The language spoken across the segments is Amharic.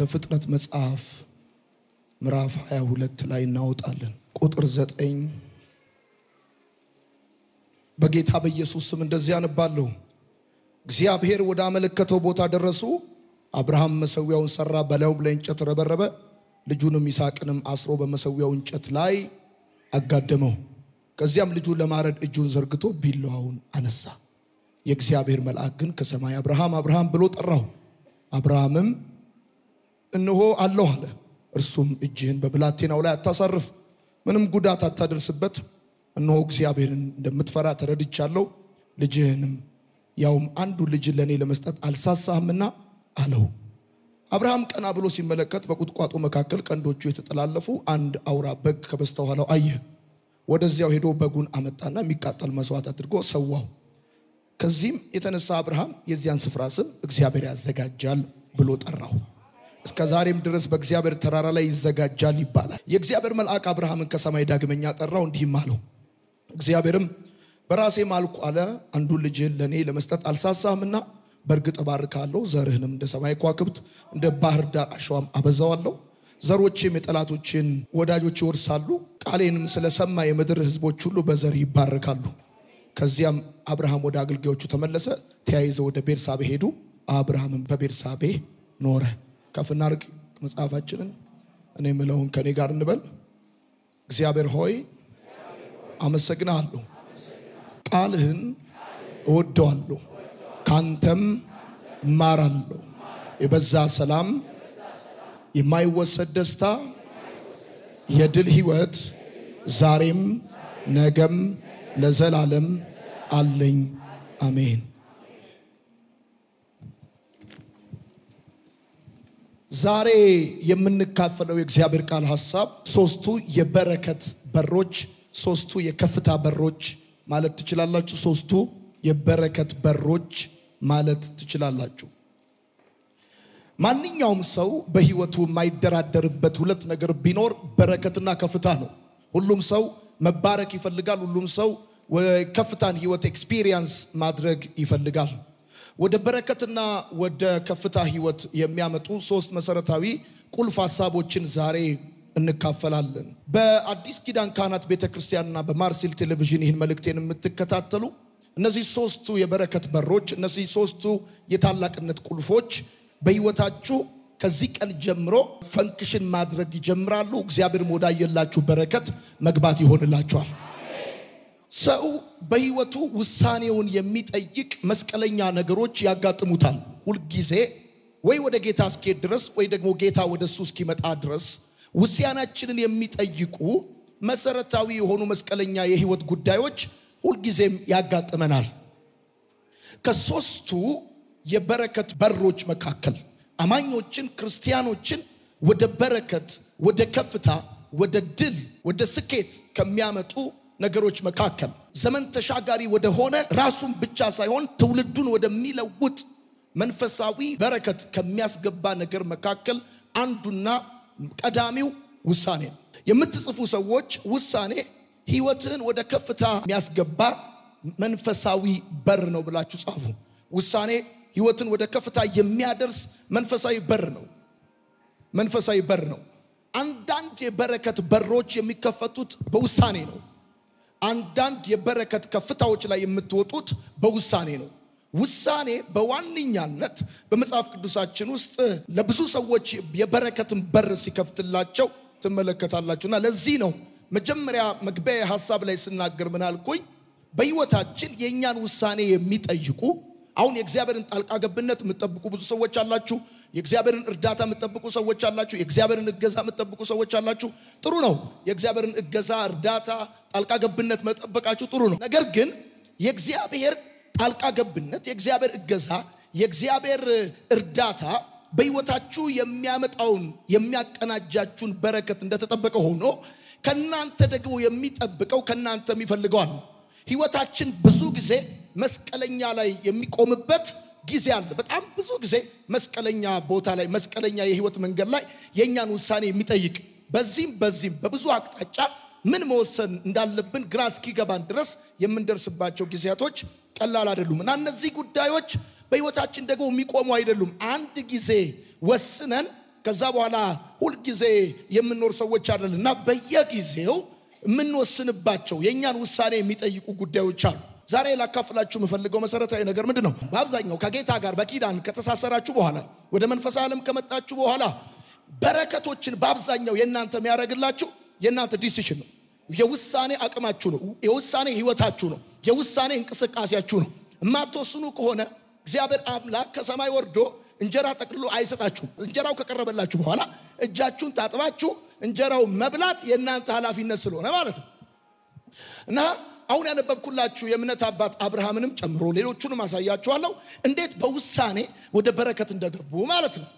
ዘፍጥረት መጽሐፍ ምዕራፍ 22 ላይ እናወጣለን። ቁጥር ዘጠኝ በጌታ በኢየሱስ ስም እንደዚህ አነባለሁ። እግዚአብሔር ወደ አመለከተው ቦታ ደረሱ። አብርሃም መሰዊያውን ሰራ፣ በላዩም ላይ እንጨት ረበረበ፣ ልጁንም ይስሐቅንም አስሮ በመሰዊያው እንጨት ላይ አጋደመው። ከዚያም ልጁን ለማረድ እጁን ዘርግቶ ቢላዋውን አነሳ። የእግዚአብሔር መልአክ ግን ከሰማይ አብርሃም አብርሃም ብሎ ጠራው። አብርሃምም እነሆ አለሁ አለ። እርሱም እጅህን በብላቴናው ላይ አታሳርፍ፣ ምንም ጉዳት አታደርስበት። እነሆ እግዚአብሔርን እንደምትፈራ ተረድቻለሁ። ልጅህንም ያውም አንዱ ልጅ ለእኔ ለመስጠት አልሳሳህምና አለው። አብርሃም ቀና ብሎ ሲመለከት በቁጥቋጦ መካከል ቀንዶቹ የተጠላለፉ አንድ አውራ በግ ከበስተኋላው አየ። ወደዚያው ሄዶ በጉን አመጣና የሚቃጠል መስዋዕት አድርጎ ሰዋው። ከዚህም የተነሳ አብርሃም የዚያን ስፍራ ስም እግዚአብሔር ያዘጋጃል ብሎ ጠራው። እስከ ዛሬም ድረስ በእግዚአብሔር ተራራ ላይ ይዘጋጃል ይባላል። የእግዚአብሔር መልአክ አብርሃምን ከሰማይ ዳግመኛ ጠራው፣ እንዲህም አለው። እግዚአብሔርም በራሴ ማልኩ አለ፣ አንዱን ልጅህን ለእኔ ለመስጠት አልሳሳህምና በእርግጥ እባርካለሁ፣ ዘርህንም እንደ ሰማይ ከዋክብት እንደ ባህር ዳር አሸዋም አበዛዋለሁ። ዘሮችም የጠላቶችን ወዳጆች ይወርሳሉ። ቃሌንም ስለሰማ የምድር ሕዝቦች ሁሉ በዘር ይባረካሉ። ከዚያም አብርሃም ወደ አገልጋዮቹ ተመለሰ። ተያይዘው ወደ ቤርሳቤ ሄዱ። አብርሃምም በቤርሳቤ ኖረ። ከፍ እናድርግ መጽሐፋችንን። እኔ የምለውን ከኔ ጋር እንበል። እግዚአብሔር ሆይ አመሰግናለሁ፣ ቃልህን እወደዋለሁ፣ ካንተም እማራለሁ። የበዛ ሰላም፣ የማይወሰድ ደስታ፣ የድል ህይወት ዛሬም ነገም ለዘላለም አለኝ። አሜን። ዛሬ የምንካፈለው የእግዚአብሔር ቃል ሐሳብ ሶስቱ የበረከት በሮች፣ ሶስቱ የከፍታ በሮች ማለት ትችላላችሁ። ሶስቱ የበረከት በሮች ማለት ትችላላችሁ። ማንኛውም ሰው በህይወቱ የማይደራደርበት ሁለት ነገር ቢኖር በረከትና ከፍታ ነው። ሁሉም ሰው መባረክ ይፈልጋል። ሁሉም ሰው ከፍታን ህይወት ኤክስፒሪየንስ ማድረግ ይፈልጋል። ወደ በረከትና ወደ ከፍታ ህይወት የሚያመጡ ሶስት መሰረታዊ ቁልፍ ሀሳቦችን ዛሬ እንካፈላለን። በአዲስ ኪዳን ካህናት ቤተ ክርስቲያንና በማርሴል ቴሌቪዥን ይህን መልእክቴን የምትከታተሉ እነዚህ ሶስቱ የበረከት በሮች፣ እነዚህ ሶስቱ የታላቅነት ቁልፎች በህይወታችሁ ከዚህ ቀን ጀምሮ ፈንክሽን ማድረግ ይጀምራሉ። እግዚአብሔርም ወዳየላችሁ በረከት መግባት ይሆንላችኋል። ሰው በህይወቱ ውሳኔውን የሚጠይቅ መስቀለኛ ነገሮች ያጋጥሙታል። ሁልጊዜ ወይ ወደ ጌታ እስኪሄድ ድረስ ወይ ደግሞ ጌታ ወደ እሱ እስኪመጣ ድረስ ውሳኔያችንን የሚጠይቁ መሰረታዊ የሆኑ መስቀለኛ የህይወት ጉዳዮች ሁልጊዜም ያጋጥመናል። ከሶስቱ የበረከት በሮች መካከል አማኞችን ክርስቲያኖችን ወደ በረከት፣ ወደ ከፍታ፣ ወደ ድል፣ ወደ ስኬት ከሚያመጡ ነገሮች መካከል ዘመን ተሻጋሪ ወደሆነ ራሱን ብቻ ሳይሆን ትውልዱን ወደሚለውጥ መንፈሳዊ በረከት ከሚያስገባ ነገር መካከል አንዱና ቀዳሚው ውሳኔ ነው። የምትጽፉ ሰዎች ውሳኔ ህይወትህን ወደ ከፍታ የሚያስገባ መንፈሳዊ በር ነው ብላችሁ ጻፉ። ውሳኔ ህይወትን ወደ ከፍታ የሚያደርስ መንፈሳዊ በር ነው። መንፈሳዊ በር ነው። አንዳንድ የበረከት በሮች የሚከፈቱት በውሳኔ ነው። አንዳንድ የበረከት ከፍታዎች ላይ የምትወጡት በውሳኔ ነው። ውሳኔ በዋነኛነት በመጽሐፍ ቅዱሳችን ውስጥ ለብዙ ሰዎች የበረከትን በር ሲከፍትላቸው ትመለከታላችሁ። እና ለዚህ ነው መጀመሪያ መግቢያ ሀሳብ ላይ ስናገር ምን አልኩኝ? በህይወታችን የእኛን ውሳኔ የሚጠይቁ አሁን የእግዚአብሔርን ጣልቃ ገብነት የምትጠብቁ ብዙ ሰዎች አላችሁ። የእግዚአብሔርን እርዳታ የምትጠብቁ ሰዎች አላችሁ። የእግዚአብሔርን እገዛ የምትጠብቁ ሰዎች አላችሁ። ጥሩ ነው። የእግዚአብሔርን እገዛ፣ እርዳታ፣ ጣልቃ ገብነት መጠበቃችሁ ጥሩ ነው። ነገር ግን የእግዚአብሔር ጣልቃ ገብነት፣ የእግዚአብሔር እገዛ፣ የእግዚአብሔር እርዳታ በህይወታችሁ የሚያመጣውን የሚያቀናጃችሁን በረከት እንደተጠበቀ ሆኖ ከናንተ ደግሞ የሚጠብቀው ከናንተ የሚፈልገዋል። ህይወታችን ብዙ ጊዜ መስቀለኛ ላይ የሚቆምበት ጊዜ አለ። በጣም ብዙ ጊዜ መስቀለኛ ቦታ ላይ መስቀለኛ የህይወት መንገድ ላይ የእኛን ውሳኔ የሚጠይቅ በዚህም በዚህም በብዙ አቅጣጫ ምን መወሰን እንዳለብን ግራ እስኪገባን ድረስ የምንደርስባቸው ጊዜያቶች ቀላል አይደሉም እና እነዚህ ጉዳዮች በህይወታችን ደግሞ የሚቆሙ አይደሉም። አንድ ጊዜ ወስነን ከዛ በኋላ ሁልጊዜ የምንኖር ሰዎች አይደል እና በየጊዜው የምንወስንባቸው የእኛን ውሳኔ የሚጠይቁ ጉዳዮች አሉ። ዛሬ ላካፍላችሁ የምፈልገው መሰረታዊ ነገር ምንድን ነው? በአብዛኛው ከጌታ ጋር በኪዳን ከተሳሰራችሁ በኋላ ወደ መንፈሳዊ ዓለም ከመጣችሁ በኋላ በረከቶችን በአብዛኛው የእናንተ የሚያደርግላችሁ የእናንተ ዲሲሽን ነው። የውሳኔ አቅማችሁ ነው። የውሳኔ ህይወታችሁ ነው። የውሳኔ እንቅስቃሴያችሁ ነው። የማትወስኑ ከሆነ እግዚአብሔር አምላክ ከሰማይ ወርዶ እንጀራ ጠቅልሎ አይሰጣችሁም። እንጀራው ከቀረበላችሁ በኋላ እጃችሁን ታጥባችሁ እንጀራው መብላት የእናንተ ኃላፊነት ስለሆነ ማለት ነው እና አሁን ያነበብኩላችሁ የእምነት አባት አብርሃምንም ጨምሮ ሌሎቹንም አሳያችኋለሁ እንዴት በውሳኔ ወደ በረከት እንደገቡ ማለት ነው።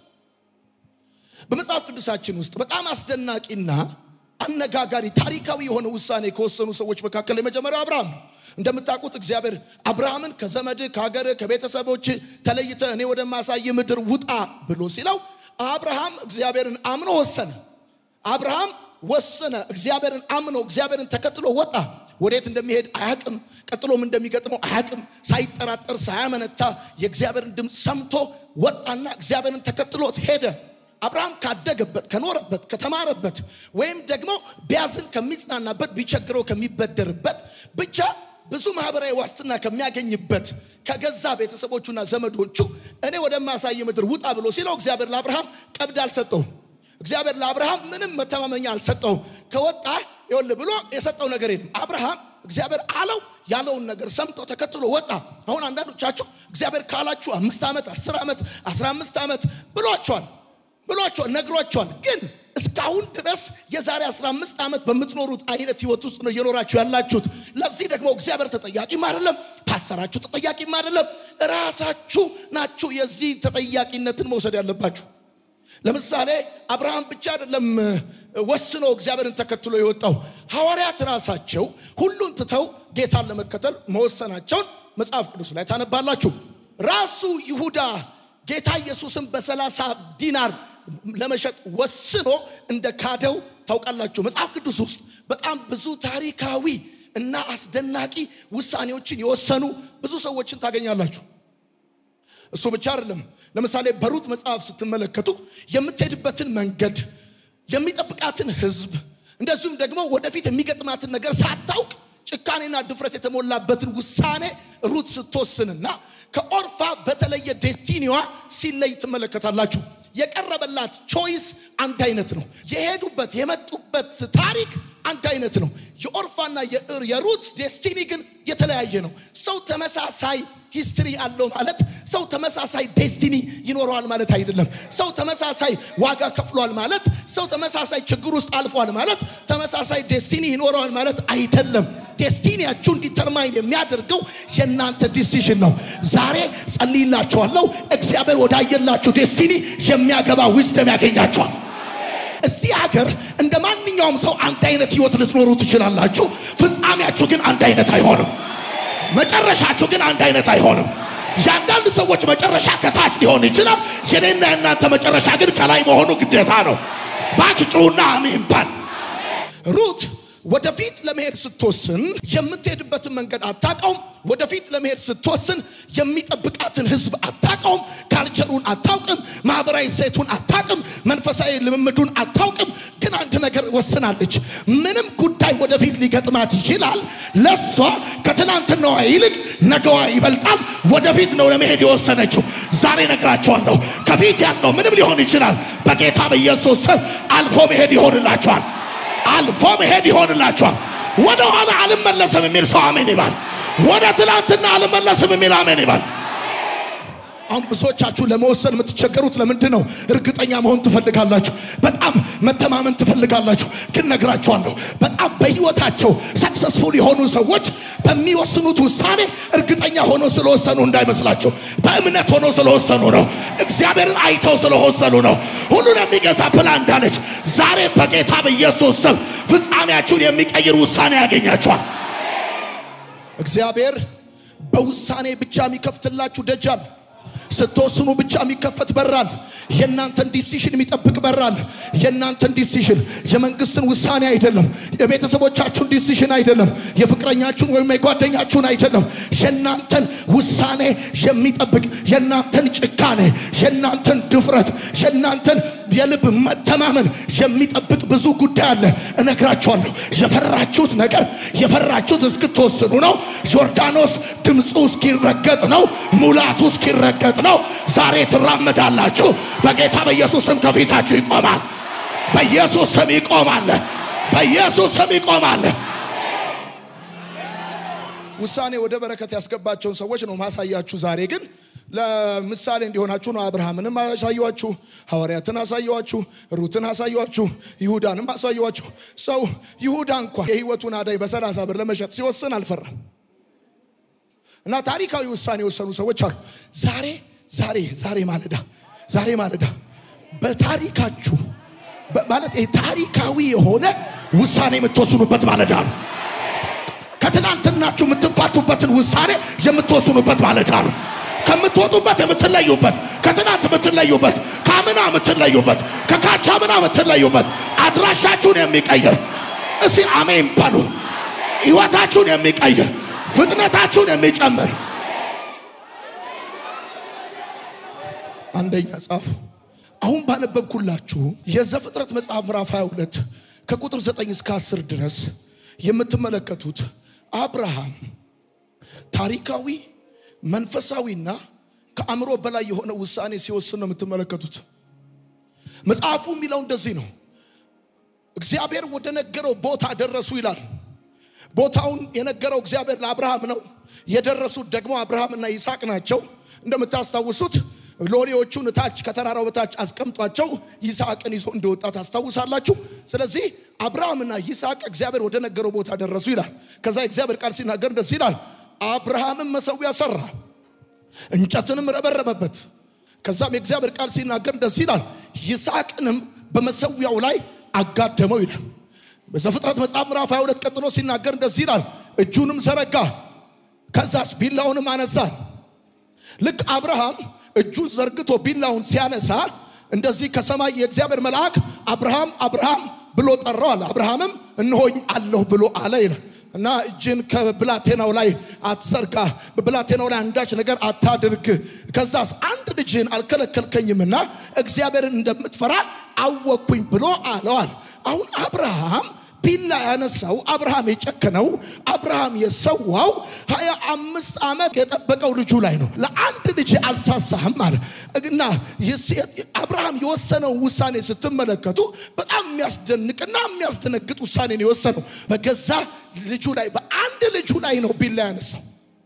በመጽሐፍ ቅዱሳችን ውስጥ በጣም አስደናቂና አነጋጋሪ ታሪካዊ የሆነ ውሳኔ ከወሰኑ ሰዎች መካከል የመጀመሪያው አብርሃም ነው። እንደምታውቁት እግዚአብሔር አብርሃምን ከዘመድ ከሀገር ከቤተሰቦች ተለይተ እኔ ወደማሳይ ምድር ውጣ ብሎ ሲለው አብርሃም እግዚአብሔርን አምኖ ወሰነ። አብርሃም ወሰነ። እግዚአብሔርን አምኖ እግዚአብሔርን ተከትሎ ወጣ። ወዴት እንደሚሄድ አያቅም። ቀጥሎም እንደሚገጥመው አያቅም። ሳይጠራጠር ሳያመነታ የእግዚአብሔርን ድምፅ ሰምቶ ወጣና እግዚአብሔርን ተከትሎት ሄደ። አብርሃም ካደገበት ከኖረበት ከተማረበት ወይም ደግሞ ቢያዝን ከሚጽናናበት ቢቸግረው ከሚበደርበት ብቻ ብዙ ማህበራዊ ዋስትና ከሚያገኝበት ከገዛ ቤተሰቦቹና ዘመዶቹ እኔ ወደማሳይ ምድር ውጣ ብሎ ሲለው እግዚአብሔር ለአብርሃም ቀብድ አልሰጠውም። እግዚአብሔር ለአብርሃም ምንም መተማመኛ አልሰጠውም። ከወጣ ይኸውልህ ብሎ የሰጠው ነገር የለም። አብርሃም እግዚአብሔር አለው ያለውን ነገር ሰምቶ ተከትሎ ወጣ። አሁን አንዳንዶቻችሁ እግዚአብሔር ካላችሁ አምስት ዓመት አስር ዓመት አስራ አምስት ዓመት ብሏቸዋል ብሏቸዋል ነግሯቸዋል። ግን እስካሁን ድረስ የዛሬ 15 ዓመት በምትኖሩት አይነት ህይወት ውስጥ ነው እየኖራችሁ ያላችሁት። ለዚህ ደግሞ እግዚአብሔር ተጠያቂም አይደለም፣ ፓስተራችሁ ተጠያቂም አይደለም። ራሳችሁ ናችሁ የዚህ ተጠያቂነትን መውሰድ ያለባችሁ። ለምሳሌ አብርሃም ብቻ አይደለም ወስኖ እግዚአብሔርን ተከትሎ የወጣው ሐዋርያት ራሳቸው ሁሉን ትተው ጌታን ለመከተል መወሰናቸውን መጽሐፍ ቅዱስ ላይ ታነባላችሁ። ራሱ ይሁዳ ጌታ ኢየሱስን በሰላሳ ዲናር ለመሸጥ ወስኖ እንደ ካደው ታውቃላችሁ። መጽሐፍ ቅዱስ ውስጥ በጣም ብዙ ታሪካዊ እና አስደናቂ ውሳኔዎችን የወሰኑ ብዙ ሰዎችን ታገኛላችሁ። እሱ ብቻ አይደለም። ለምሳሌ በሩት መጽሐፍ ስትመለከቱ የምትሄድበትን መንገድ፣ የሚጠብቃትን ሕዝብ እንደዚሁም ደግሞ ወደፊት የሚገጥማትን ነገር ሳታውቅ ጭካኔና ድፍረት የተሞላበትን ውሳኔ ሩት ስትወስንና ከኦርፋ በተለየ ዴስቲኒዋ ሲለይ ትመለከታላችሁ። የቀረበላት ቾይስ አንድ አይነት ነው። የሄዱበት የመጡበት ታሪክ አንድ አይነት ነው። የኦርፋና የሩት ዴስቲኒ ግን የተለያየ ነው። ሰው ተመሳሳይ ሂስትሪ አለው ማለት ሰው ተመሳሳይ ዴስቲኒ ይኖረዋል ማለት አይደለም። ሰው ተመሳሳይ ዋጋ ከፍሏል ማለት ሰው ተመሳሳይ ችግር ውስጥ አልፏል ማለት ተመሳሳይ ዴስቲኒ ይኖረዋል ማለት አይደለም። ዴስቲኒያችሁ እንዲተርማይን የሚያደርገው የእናንተ ዲሲዥን ነው። ዛሬ ጸልይላችኋለሁ። እግዚአብሔር ወዳየላችሁ ዴስቲኒ የሚያገባ ዊዝደም ያገኛችኋል። እዚህ ሀገር እንደ ማንኛውም ሰው አንድ አይነት ህይወት ልትኖሩ ትችላላችሁ። ፍጻሜያችሁ ግን አንድ አይነት አይሆንም። መጨረሻችሁ ግን አንድ አይነት አይሆንም። የአንዳንድ ሰዎች መጨረሻ ከታች ሊሆን ይችላል። የኔና የእናንተ መጨረሻ ግን ከላይ መሆኑ ግዴታ ነው። ባክጩና አሜን ባል ሩት ወደፊት ለመሄድ ስትወስን የምትሄድበትን መንገድ አታውቀውም። ወደፊት ለመሄድ ስትወስን የሚጠብቃትን ህዝብ አታውቀውም። ካልቸሩን አታውቅም። ማህበራዊ ሴቱን አታውቅም። መንፈሳዊ ልምምዱን አታውቅም። ግን አንድ ነገር ወስናለች። ምንም ጉዳይ ወደፊት ሊገጥማት ይችላል። ለሷ ከትናንትናዋ ይልቅ ነገዋ ይበልጣል። ወደፊት ነው ለመሄድ የወሰነችው። ዛሬ ነግራችኋለሁ፣ ከፊት ያለው ምንም ሊሆን ይችላል። በጌታ በኢየሱስ ስም አልፎ መሄድ ይሆንላችኋል። አልፎ መሄድ ይሆንላችኋል። ወደ ኋላ አልመለስም የሚል ሰው አሜን ይባል። ወደ ትላንትና አልመለስም የሚል አሜን ይባል። አሁን ብዙዎቻችሁ ለመወሰን የምትቸገሩት ለምንድን ነው? እርግጠኛ መሆን ትፈልጋላችሁ። በጣም መተማመን ትፈልጋላችሁ። ግን ነግራችኋለሁ፣ በጣም በህይወታቸው ሰክሰስፉል የሆኑ ሰዎች በሚወስኑት ውሳኔ እርግጠኛ ሆኖ ስለወሰኑ እንዳይመስላችሁ። በእምነት ሆኖ ስለወሰኑ ነው። እግዚአብሔርን አይተው ስለወሰኑ ነው። ሁሉን የሚገዛ ፕላን እንዳለች ዛሬ በጌታ በኢየሱስ ስም ፍጻሜያችሁን የሚቀይር ውሳኔ ያገኛችኋል። እግዚአብሔር በውሳኔ ብቻ የሚከፍትላችሁ ደጃል ስትወስኑ ብቻ የሚከፈት በራል። የእናንተን ዲሲሽን የሚጠብቅ በራል። የእናንተን ዲሲሽን የመንግስትን ውሳኔ አይደለም። የቤተሰቦቻችሁን ዲሲሽን አይደለም። የፍቅረኛችሁን ወይም የጓደኛችሁን አይደለም። የእናንተን ውሳኔ የሚጠብቅ የእናንተን ጭካኔ፣ የእናንተን ድፍረት፣ የእናንተን የልብ መተማመን የሚጠብቅ ብዙ ጉዳይ አለ። እነግራችኋለሁ። የፈራችሁት ነገር የፈራችሁት እስክትወስኑ ነው። ዮርዳኖስ ድምፁ እስኪረገጥ ነው። ሙላቱ እስኪረገጥ ነው። ዛሬ ትራመዳላችሁ። በጌታ በኢየሱስ ስም ከፊታችሁ ይቆማል። በኢየሱስ ስም ይቆማል። በኢየሱስ ስም ይቆማል። ውሳኔ ወደ በረከት ያስገባቸውን ሰዎች ነው ማሳያችሁ። ዛሬ ግን ለምሳሌ እንዲሆናችሁ ነው። አብርሃምንም አሳየኋችሁ፣ ሐዋርያትን አሳየኋችሁ፣ ሩትን አሳየኋችሁ፣ ይሁዳንም አሳየኋችሁ። ሰው ይሁዳ እንኳ የህይወቱን አዳይ በሰላሳ ብር ለመሸጥ ሲወስን አልፈራም። እና ታሪካዊ ውሳኔ የወሰኑ ሰዎች አሉ። ዛሬ ዛሬ ዛሬ ማለዳ ዛሬ ማለዳ በታሪካችሁ ማለት ታሪካዊ የሆነ ውሳኔ የምትወስኑበት ማለዳ ነው። ከትናንትናችሁ የምትፋቱበትን ውሳኔ የምትወስኑበት ማለዳ ነው። ከምትወጡበት የምትለዩበት፣ ከትናንት የምትለዩበት፣ ከአምና የምትለዩበት፣ ከካቻ ምና የምትለዩበት አድራሻችሁን የሚቀይር እስቲ አሜን በሉ። ህይወታችሁን የሚቀይር ፍጥነታችሁን የሚጨምር አንደኛ ጻፉ። አሁን ባነበብኩላችሁ የዘፍጥረት መጽሐፍ ምዕራፍ 22 ከቁጥር 9 እስከ 10 ድረስ የምትመለከቱት አብርሃም ታሪካዊ መንፈሳዊና ከአእምሮ በላይ የሆነ ውሳኔ ሲወስን ነው የምትመለከቱት። መጽሐፉ የሚለው እንደዚህ ነው። እግዚአብሔር ወደ ነገረው ቦታ ደረሱ ይላል። ቦታውን የነገረው እግዚአብሔር ለአብርሃም ነው። የደረሱት ደግሞ አብርሃምና ይስሐቅ ናቸው። እንደምታስታውሱት ሎሌዎቹን ታች ከተራራው በታች አስቀምጧቸው ይስሐቅን ይዞ እንደወጣ ታስታውሳላችሁ። ስለዚህ አብርሃምና ይስሐቅ እግዚአብሔር ወደ ነገረው ቦታ ደረሱ ይላል። ከዛ እግዚአብሔር ቃል ሲናገር እንደዚህ ይላል፣ አብርሃምም መሰዊያ ሰራ፣ እንጨትንም ረበረበበት። ከዛም የእግዚአብሔር ቃል ሲናገር እንደዚህ ይላል፣ ይስሐቅንም በመሰዊያው ላይ አጋደመው ይላል። በዘፍጥረት መጽሐፍ ምዕራፍ 22 ቀጥሎ ሲናገር እንደዚህ ይላል፣ እጁንም ዘረጋ፣ ከዛስ ቢላውንም አነሳ። ልክ አብርሃም እጁን ዘርግቶ ቢላውን ሲያነሳ እንደዚህ ከሰማይ የእግዚአብሔር መልአክ አብርሃም አብርሃም ብሎ ጠራው አለ። አብርሃምም እነሆኝ አለሁ ብሎ አለ ይላል እና እጅን ከብላቴናው ላይ አትዘርጋ፣ በብላቴናው ላይ አንዳች ነገር አታድርግ። ከዛስ አንድ ልጅህን አልከለከልከኝምና እግዚአብሔርን እንደምትፈራ አወቅኩኝ ብሎ አለዋል። አሁን አብርሃም ቢላ ያነሳው አብርሃም የጨከነው አብርሃም የሰዋው ሀያ አምስት ዓመት የጠበቀው ልጁ ላይ ነው። ለአንድ ልጅ አልሳሳህም አለ እና አብርሃም የወሰነው ውሳኔ ስትመለከቱ በጣም የሚያስደንቅና የሚያስደነግጥ ውሳኔ ነው የወሰነው። በገዛ ልጁ ላይ በአንድ ልጁ ላይ ነው ቢላ ያነሳው።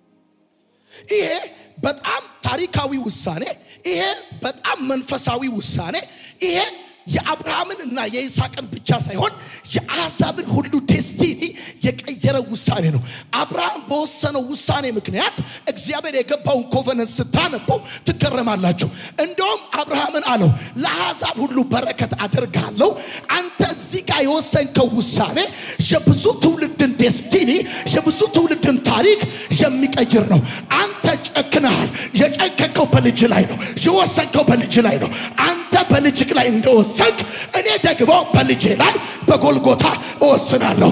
ይሄ በጣም ታሪካዊ ውሳኔ፣ ይሄ በጣም መንፈሳዊ ውሳኔ፣ ይሄ የአብርሃምን እና የይስሐቅን ብቻ ሳይሆን የአሕዛብን ሁሉ ዴስቲኒ የቀየረ ውሳኔ ነው። አብርሃም በወሰነው ውሳኔ ምክንያት እግዚአብሔር የገባውን ኮቨነንት ስታነቡ ትገረማላችሁ። እንደውም አብርሃምን አለው ለአሕዛብ ሁሉ በረከት አደርጋለሁ። አንተ እዚህ ጋር የወሰንከው ውሳኔ የብዙ ትውልድን ዴስቲኒ የብዙ ትውልድን ታሪክ የሚቀይር ነው። አንተ ጨክነሃል። የጨከከው በልጅ ላይ ነው። የወሰንከው በልጅ ላይ ነው። አንተ በልጅ ላይ እንደወሰንክ እኔ ደግሞ በልጄ ላይ በጎልጎታ እወስናለሁ።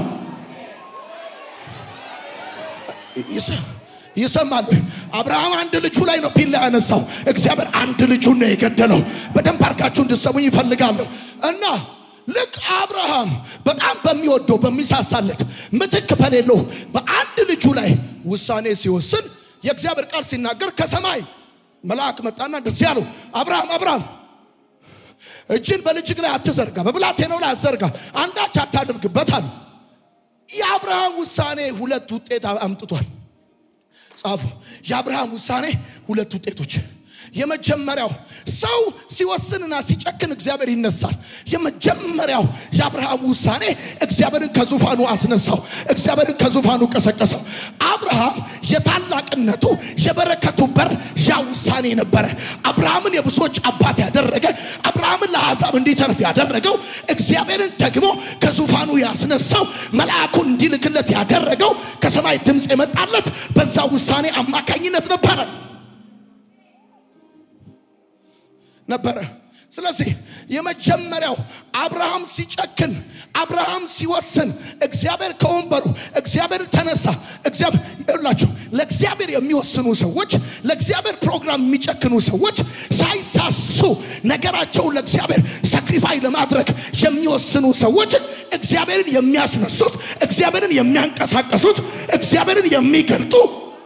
ይሰማል። አብርሃም አንድ ልጁ ላይ ነው ቢላ ያነሳው። እግዚአብሔር አንድ ልጁን ነው የገደለው። በደንብ አድርጋችሁ እንድሰሙኝ ይፈልጋለሁ እና ልክ አብርሃም በጣም በሚወደው በሚሳሳለት ምትክ በሌለው በአንድ ልጁ ላይ ውሳኔ ሲወስን የእግዚአብሔር ቃል ሲናገር ከሰማይ መልአክ መጣና እንደዚህ አለው፣ አብርሃም አብርሃም እጅን በልጅግ ላይ አትዘርጋ፣ በብላቴናው ላይ አትዘርጋ፣ አንዳች አታድርግበት አሉ። የአብርሃም ውሳኔ ሁለት ውጤት አምጥቷል። ጻፉ። የአብርሃም ውሳኔ ሁለት ውጤቶች የመጀመሪያው ሰው ሲወስንና ሲጨክን እግዚአብሔር ይነሳል። የመጀመሪያው የአብርሃም ውሳኔ እግዚአብሔርን ከዙፋኑ አስነሳው። እግዚአብሔርን ከዙፋኑ ቀሰቀሰው። አብርሃም የታላቅነቱ የበረከቱ በር ያ ውሳኔ ነበረ። አብርሃምን የብዙዎች አባት ያደረገ አብርሃምን ለአሕዛብ እንዲተርፍ ያደረገው እግዚአብሔርን ደግሞ ከዙፋኑ ያስነሳው መልአኩን እንዲልክለት ያደረገው ከሰማይ ድምፅ የመጣለት በዛ ውሳኔ አማካኝነት ነበረ ነበረ። ስለዚህ የመጀመሪያው አብርሃም ሲጨክን፣ አብርሃም ሲወስን እግዚአብሔር ከወንበሩ እግዚአብሔር ተነሳ። እግዚአብሔር ለእግዚአብሔር የሚወስኑ ሰዎች፣ ለእግዚአብሔር ፕሮግራም የሚጨክኑ ሰዎች ሳይሳሱ ነገራቸውን ለእግዚአብሔር ሳክሪፋይ ለማድረግ የሚወስኑ ሰዎች እግዚአብሔርን የሚያስነሱት፣ እግዚአብሔርን የሚያንቀሳቀሱት፣ እግዚአብሔርን የሚገልጡ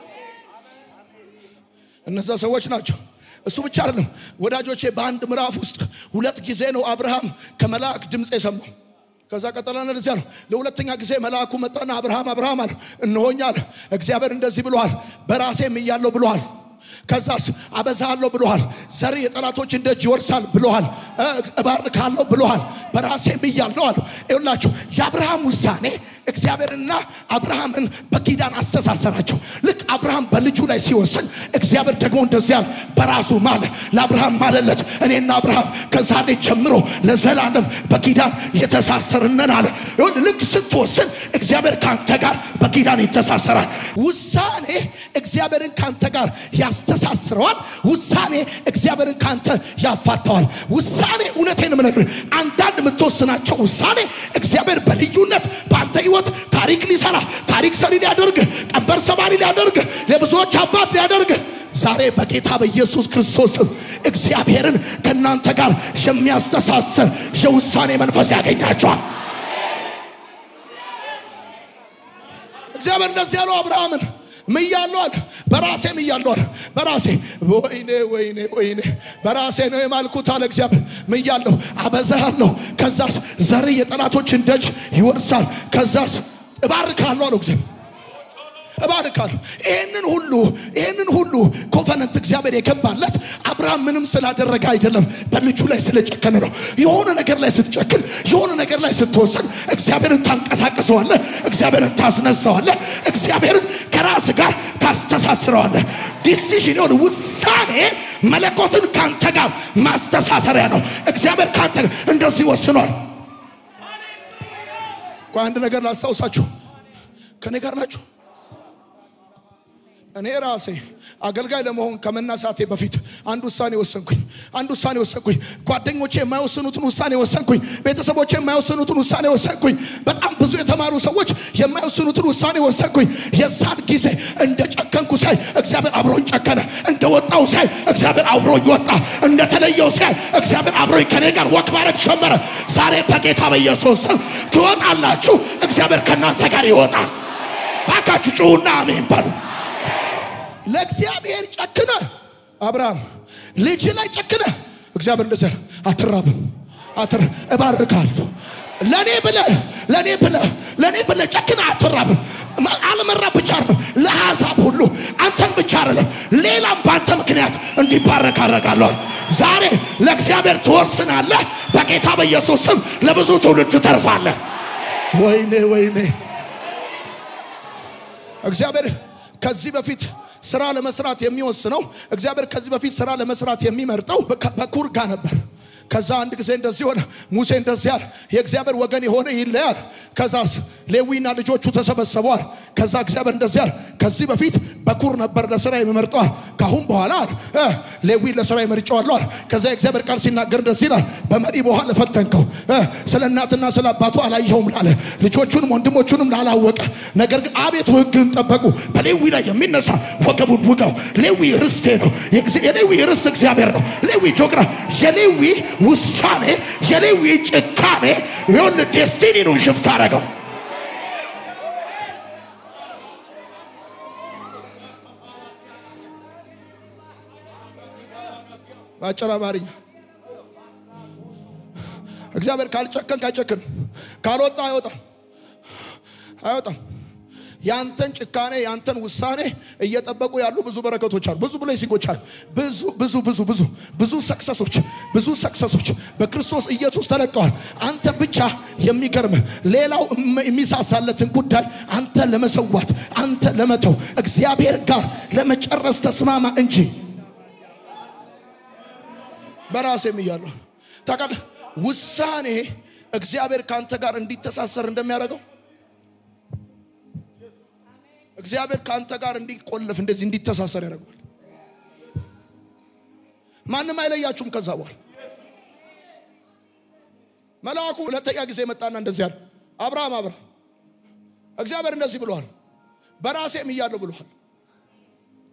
እነዛ ሰዎች ናቸው። እሱ ብቻ አይደለም ወዳጆቼ፣ በአንድ ምዕራፍ ውስጥ ሁለት ጊዜ ነው አብርሃም ከመልአክ ድምፅ የሰማው። ከዛ ቀጠላና እንደዚህ አለው። ለሁለተኛ ጊዜ መልአኩ መጣና አብርሃም አብርሃም አለ። እነሆኝ አለ። እግዚአብሔር እንደዚህ ብለዋል፣ በራሴም እያለሁ ብለዋል። ከዛስ አበዛለሁ ብለዋል። ዘር የጠላቶችን ደጅ ይወርሳል ብለዋል። እባርካለሁ ብለዋል። በራሴም እያለሁ አለ። ይኸውላችሁ የአብርሃም ውሳኔ እግዚአብሔርና አብርሃምን በኪዳን አስተሳሰራቸው። ልክ አብርሃም በልጁ ላይ ሲወስን እግዚአብሔር ደግሞ እንደዚህ አለ፣ በራሱ ማለ። ለአብርሃም ማለለት። እኔና አብርሃም ከዛሬ ጀምሮ ለዘላለም በኪዳን የተሳሰርነን አለ። ይሁን ልክ ስትወስን እግዚአብሔር ከአንተ ጋር በኪዳን ይተሳሰራል። ውሳኔ እግዚአብሔርን ከአንተ ጋር ያስተሳስረዋል። ውሳኔ እግዚአብሔርን ካንተ ያፋተዋል። ውሳኔ እውነቴን የምነግርህ አንዳንድ የምትወስናቸው ውሳኔ እግዚአብሔር በልዩነት በአንተ ህይወት ታሪክ ሊሰራ ታሪክ ሰሪ ሊያደርግ ቀንበር ሰባሪ ሊያደርግ ለብዙዎች አባት ሊያደርግ ዛሬ በጌታ በኢየሱስ ክርስቶስም እግዚአብሔርን ከእናንተ ጋር የሚያስተሳስር የውሳኔ መንፈስ ያገኛቸዋል። እግዚአብሔር እንደዚህ ያለው አብርሃምን ምያለሁ አለ። በራሴ ምያለሁ አለ። በራሴ ወይኔ ወይኔ ወይኔ በራሴ ነው የማልኩት አለ እግዚአብሔር። ምያለሁ፣ አበዛሃለሁ። ከዛስ ዘር የጠላቶችን ደጅ ይወርሳል። ከዛስ እባርካለሁ አለው እግዚአብሔር እባርካለሁ። ይህንን ሁሉ ይህንን ሁሉ ኮቨነንት እግዚአብሔር የገባለት አብርሃም ምንም ስላደረገ አይደለም፣ በልጁ ላይ ስለጨከነ ነው። የሆነ ነገር ላይ ስትጨክን፣ የሆነ ነገር ላይ ስትወስን እግዚአብሔርን ታንቀሳቅሰዋለህ፣ እግዚአብሔርን ታስነሳዋለህ፣ እግዚአብሔርን ከራስ ጋር ታስተሳስረዋለህ። ዲሲዥን የሆነ ውሳኔ መለኮትን ካንተ ጋር ማስተሳሰሪያ ነው። እግዚአብሔር ካንተ ጋር እንደዚህ ወስኗል። ቆይ አንድ ነገር ላስታውሳችሁ፣ ከኔ ጋር ናችሁ? እኔ ራሴ አገልጋይ ለመሆን ከመነሳቴ በፊት አንድ ውሳኔ ወሰንኩኝ። አንድ ውሳኔ ወሰንኩኝ። ጓደኞቼ የማይወስኑትን ውሳኔ ወሰንኩኝ። ቤተሰቦቼ የማይወስኑትን ውሳኔ ወሰንኩኝ። በጣም ብዙ የተማሩ ሰዎች የማይወስኑትን ውሳኔ ወሰንኩኝ። የዛን ጊዜ እንደ ጨከንኩ ሳይ እግዚአብሔር አብሮኝ ጨከነ። እንደ ወጣው ሳይ እግዚአብሔር አብሮኝ ወጣ። እንደ ተለየው ሳይ እግዚአብሔር አብሮኝ ከኔ ጋር ወክ ማድረግ ጀመረ። ዛሬ በጌታ በኢየሱስ ስም ትወጣላችሁ። እግዚአብሔር ከእናንተ ጋር ይወጣል። ባካችሁ ጩሁና አሜን በሉ። ለእግዚአብሔር ጨክነ አብርሃም ልጅ ላይ ጨክነ እግዚአብሔር እንደዚህ አለ፣ አትራብም፣ አትር እባርካለሁ። ለኔ ብለ ለኔ ብለ ለኔ ብለ ጨክነ አትራብም። አለመራ ብቻ አይደለም፣ ለአሕዛብ ሁሉ አንተን ብቻ አይደለም፣ ሌላም በአንተ ምክንያት እንዲባረክ አደርጋለሁ። ዛሬ ለእግዚአብሔር ትወስናለህ። በጌታ በኢየሱስ ስም ለብዙ ትውልድ ትተርፋለህ። ወይኔ ወይኔ እግዚአብሔር ከዚህ በፊት ስራ ለመስራት የሚወስነው እግዚአብሔር ከዚህ በፊት ስራ ለመስራት የሚመርጠው በኩር ጋር ነበር። ከዛ አንድ ጊዜ እንደዚህ ሆነ። ሙሴ እንደዚህ አለ፣ የእግዚአብሔር ወገን የሆነ ይለያል። ከዛስ ሌዊና ልጆቹ ተሰበሰበዋል። ከዛ እግዚአብሔር እንደዚህ አለ፣ ከዚህ በፊት በኩር ነበር ለስራ የሚመርጠዋል። ካሁን በኋላ እ ሌዊ ለስራ ይመርጨዋለሁ አለ። ከዛ የእግዚአብሔር ቃል ሲናገር እንደዚህ ይላል፣ በመሪ በኋላ ፈተንከው እ ስለ እናትና ስለ አባቱ አላየኸውም ላለ ልጆቹንም ወንድሞቹንም ላላወቀ ነገር ግን አቤቱ ሕግን ጠበቁ። በሌዊ ላይ የሚነሳ ወገቡን ውጋው። ሌዊ ርስቴ ነው። የሌዊ ርስት እግዚአብሔር ነው። ሌዊ ጆግራ የሌዊ ውሳኔ የሌዊ ጭካኔ የሆን ዴስቲኒኑን ሽፍት አረገው። በአጭር አማርኛ እግዚአብሔር ካልጨከንክ አይጨክን፣ ካልወጣ አይወጣም አይወጣም። ያንተን ጭካኔ ያንተን ውሳኔ እየጠበቁ ያሉ ብዙ በረከቶች አሉ። ብዙ ብሌሲንጎች አሉ። ብዙ ብዙ ብዙ ብዙ ብዙ ሰክሰሶች ብዙ ሰክሰሶች በክርስቶስ ኢየሱስ ተለቀዋል። አንተ ብቻ የሚገርም ሌላው የሚሳሳለትን ጉዳይ አንተ ለመሰዋት አንተ ለመተው እግዚአብሔር ጋር ለመጨረስ ተስማማ እንጂ በራሴም እያለሁ ታውቃለህ፣ ውሳኔ እግዚአብሔር ከአንተ ጋር እንዲተሳሰር እንደሚያደርገው እግዚአብሔር ከአንተ ጋር እንዲቆለፍ እንደዚህ እንዲተሳሰር ያደርገዋል። ማንም አይለያችሁም። ከዛ በኋላ መልአኩ ሁለተኛ ጊዜ መጣና እንደዚህ አለ፣ አብርሃም አብርሃም፣ እግዚአብሔር እንደዚህ ብለዋል፣ በራሴም እያለሁ ብለዋል።